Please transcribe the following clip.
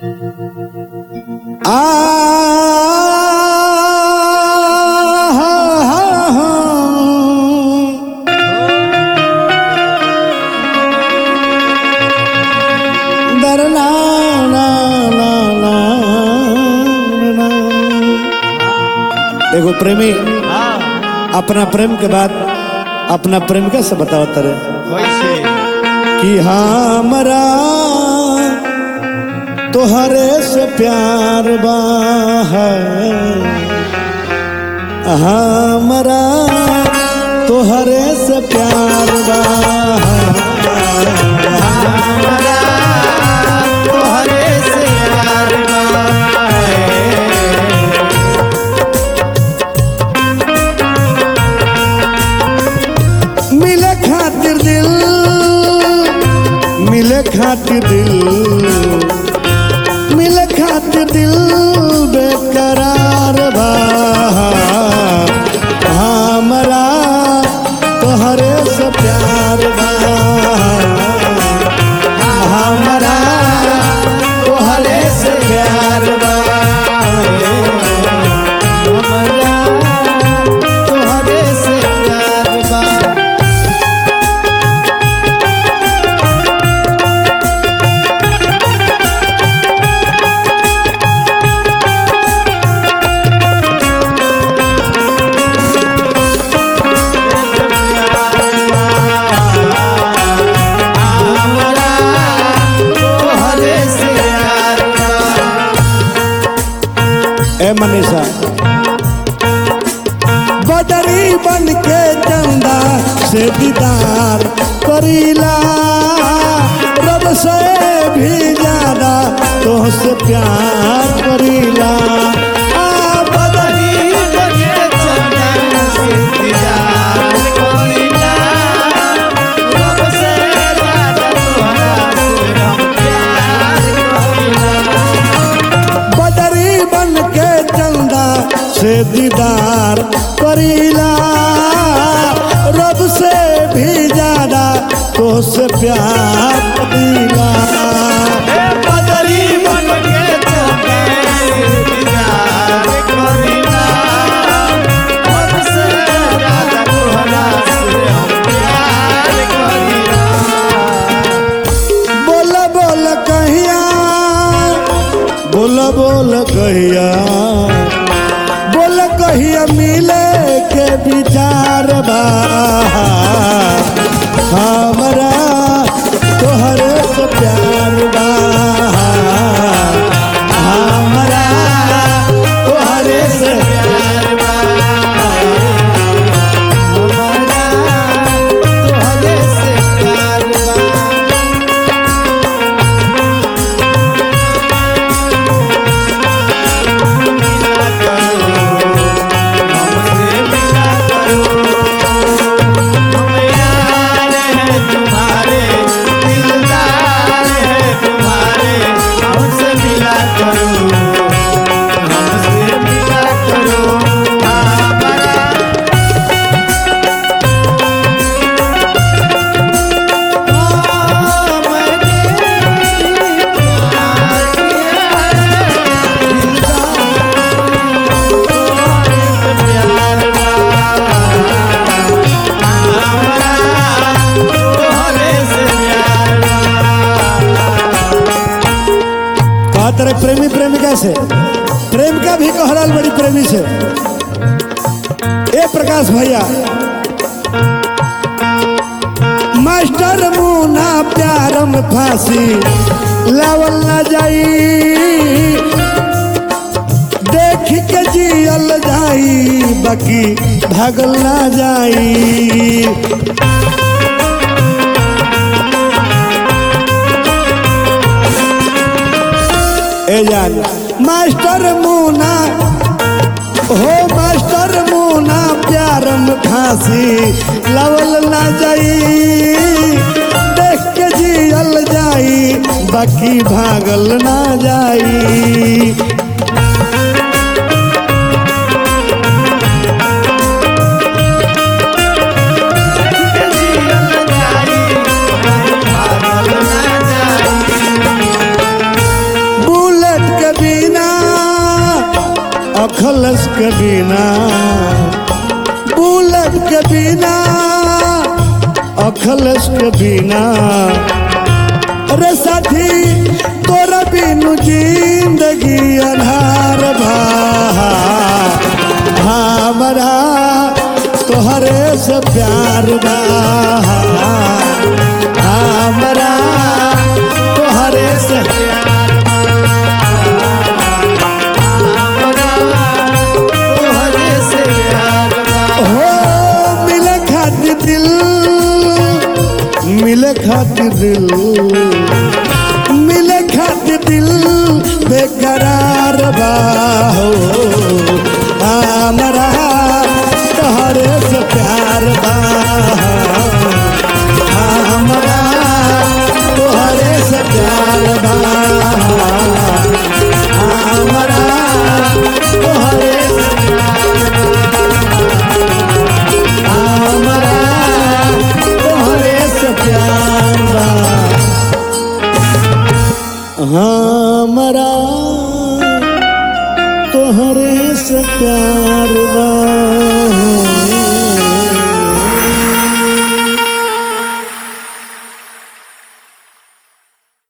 आ हा हा हा दरना ना ना ना ना एगो प्रेमी हाँ अपना प्रेम के बाद अपना प्रेमिका से बताओ तरे कैसे कि हमरा तोहरे से प्यार बा है हमरा तोहरे से प्यार बा तोहरे से प्यार मिले खातिर दिल मिले खातिर दिल मिले खातिर दिल बेकरार बा हमरा तोहरे से प्यार बा हमरा तोहरे से प्यार बा हमरा तोहरे से प्यार बा हमरा तोहरे से प्यार बा ए मनीषा बदरी बन के चंदा से दीदार करीला रब से भी ज्यादा तोहसे प्यार करीला आ बदरी बगे चंदन से दीदार करीला रब से ज्यादा तोहरा से हम प्यार करीला बदरी बन के चंदा से दीदार करीला रब से भी ज्यादा तोहसे प्यार करीला बदरी बन के चंदन से दीदार करीला रब से ज्यादा तोहरा से हम प्यार करीला बोल बोल कहिया बोल बोल कहिया बोल कहिया मिले के विचार बा हमरा तोहरे से प्यार बा हमरा तोहरे से प्यार बा हमरा तोहरे से प्यार बा मिला करो हमसे मिला करो हम यार हैं तुम्हारे दिलदार हैं तुम्हारे हमसे मिला करो हमसे मिला करो हमारा कहा तेरे प्रेमी प्रेमिका से प्रेमिका भी कहलाल बड़ी प्रेमी से ए प्रकाश भैया मास्टर मुना प्यार में फांसी लावल ना जाई देख के जियल जाई बाकी भागल ना जाई ए जान मास्टर मुना हो मास्टर मुना प्यार में फांसी लवल ना जाई देख के जियल जाई बाकी भागल ना जाई अखलस के बिना बुलेट के बिना अखलस के बिना अरे साथी तोरा बिनु जिंदगी अनहार भा हमरा तोहरे से प्यार बा हमरा तोहरे से तोहरे से प्यार बा हो मिले खातिर दिल मिले खातिर दिल मिले खातिर दिल बेकरार बा हो हमरा तोहरे से प्यार बा हमरा तोहरे से प्यार बा हमरा तोहरे से हमरा तोहरे से प्यार बा हमरा तोहरे से प्यार बा